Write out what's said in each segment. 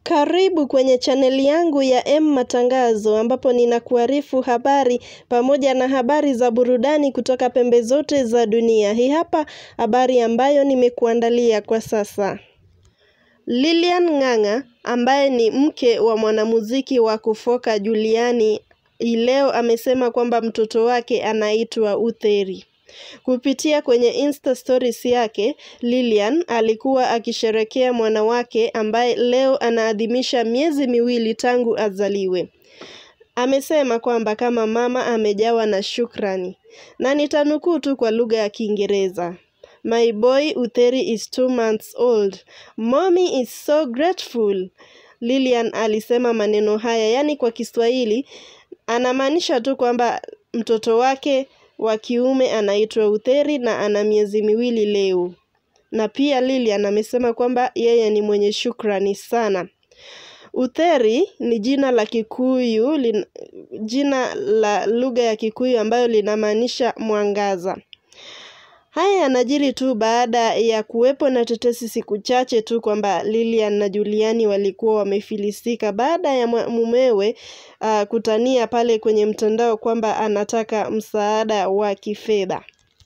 Karibu kwenye chaneli yangu ya M Matangazo ambapo ninakuarifu habari pamoja na habari za burudani kutoka pembe zote za dunia. Hii hapa habari ambayo nimekuandalia kwa sasa. Lilian Ng'ang'a ambaye ni mke wa mwanamuziki wa kufoka Juliani leo amesema kwamba mtoto wake anaitwa Utheri. Kupitia kwenye Insta stories yake, Lilian alikuwa akisherekea mwana wake ambaye leo anaadhimisha miezi miwili tangu azaliwe. Amesema kwamba kama mama amejawa na shukrani. Na nitanukuu tu kwa lugha ya Kiingereza. My boy Utheri is two months old. Mommy is so grateful. Lilian alisema maneno haya, yaani kwa Kiswahili anamaanisha tu kwamba mtoto wake wa kiume anaitwa Utheri na ana miezi miwili leo. Na pia Lilian amesema kwamba yeye ni mwenye shukrani sana. Utheri ni jina la Kikuyu, lin, jina la lugha ya Kikuyu ambayo linamaanisha mwangaza. Haya yanajiri tu baada ya kuwepo na tetesi siku chache tu kwamba Lilian na Juliani walikuwa wamefilisika baada ya mumewe uh, kutania pale kwenye mtandao kwamba anataka msaada wa kifedha.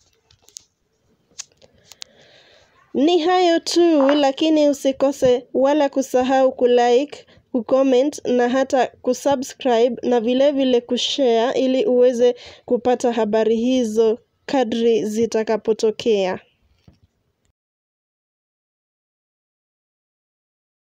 Ni hayo tu, lakini usikose wala kusahau kulike, kucomment na hata kusubscribe na vilevile vile kushare ili uweze kupata habari hizo kadri zitakapotokea.